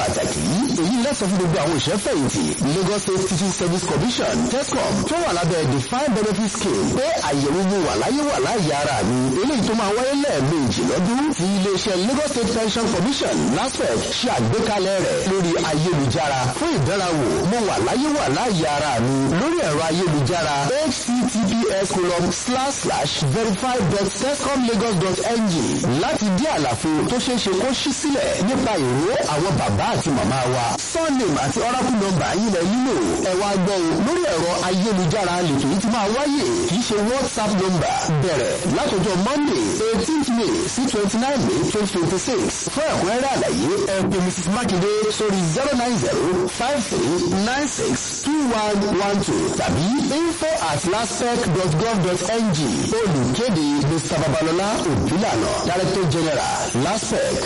pàtàkì èyí lẹ́sọ̀ fún gbogbo àwọn òṣìṣẹ́ fẹ̀yìntì Lagos State Teaching Service Commission TESCOM tó wà lábẹ́ defined benefit scheme pé àyẹ̀wò mo wà láyé wà láàyè ara mi eléyìí tó máa wáyé lẹ́ẹ̀mejì lọ́dún tí iléeṣẹ́ Lagos State Pension Commission LASPEC ṣe àgbékalẹ̀ rẹ̀ lórí ayélujára fún ìdánrawò mo wà láyé wà láàyè ara mi lórí ẹ̀rọ ayélujára https colon slash slash verify dot tescomlagos dot ng láti dí àlàfo tó ṣeé ṣe kó ṣí sílẹ̀ nípa ìró àwọn bàbá àti màmá wa surname àti oracle number yìí lẹ nílò ẹ wá gbọ́ o lórí ẹ̀rọ ayélujára lètò yìí ti máa wáyé kì í ṣe whatsapp number bẹ̀rẹ̀ látọjọ́ monday eighteenth may sí twenty nine may twenty twenty six fún ẹ̀kúnrẹ́rẹ́ àlàyé ẹ pè mrs makinde sórí zero nine zero five three nine six two one one two tàbí info at laspec dot gov dot ng olùkéde mr babalọlá òbílànà director general laspec.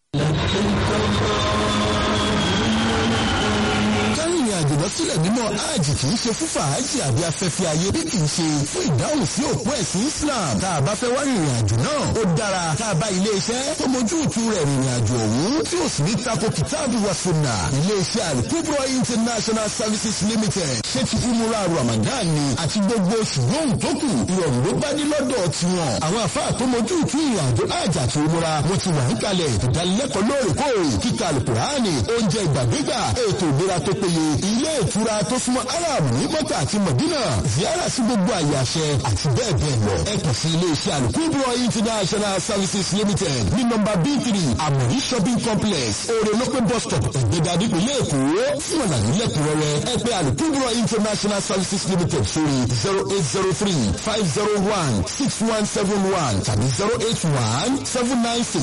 kárìnrìn àjò lọ sílẹ̀ mímọ́ hajj kì í ṣe fún fàájì àbí afẹ́fẹ́ ayé bí kì í ṣe fún ìdáhùn sí òpó ẹ̀sìn Islam tá a bá fẹ́ wá rìnrìn àjò náà ó dára tá a bá ilé iṣẹ́ tó mójú ìtú rẹ̀ rìnrìn àjò ọ̀hún tí ó sì ní tako kìtáàbù wa sunna ilé iṣẹ́ Al-Kubra International Services Limited ṣé ti umura Ramadan ni àti gbogbo oṣù lóhùn tó kù ìrọ̀rùn ló bá ní lọ́dọ̀ tiwọn àwọn àfáà tó mójú ìtú ìrìn àjò hajj àti umura wọn ti wà ń kalẹ̀ ìdánilẹ́kọ̀ọ́ lóòrèkóòrè kíkà Al-Qur'ani oúnjẹ ìgbàdégbà ètò ìlera tó péye ilé ìtura tó súnmọ́ arab ní mọ́tà àti mọ̀dínà ziyara sí gbogbo àyè àṣẹ àti bẹ́ẹ̀ bẹ́ẹ̀ lọ. ẹ kàn sí ilé iṣẹ́ Al-Kubra International Services Limited ní nọ́mbà b three Amori shopping complex orelope bus stop ẹ̀gbẹ́dà nípìnlẹ̀ èkó fún ọ̀nà nílẹ̀kùnrẹ́rẹ́ ẹ pè Al-Kubra International Services Limited sórí zero eight zero three five zero one six one seven one tàbí zero eight one seven nine six.